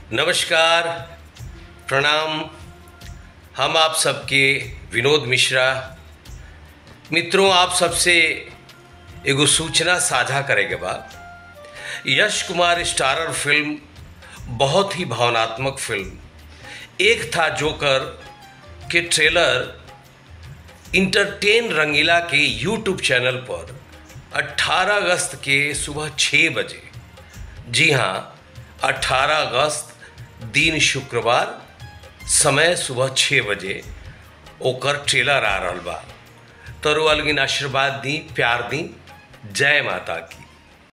नमस्कार प्रणाम हम आप सबके विनोद मिश्रा मित्रों आप सबसे एगो सूचना साझा करेंगे बाद यश कुमार स्टारर फिल्म बहुत ही भावनात्मक फिल्म एक था जोकर के ट्रेलर इंटरटेन रंगीला के यूट्यूब चैनल पर 18 अगस्त के सुबह 6 बजे जी हाँ 18 अगस्त दिन शुक्रवार समय सुबह 6 बजे ओकर ट्रेलर आ रहल बा तरो अलगिन आशीर्वाद दी प्यार दी जय माता की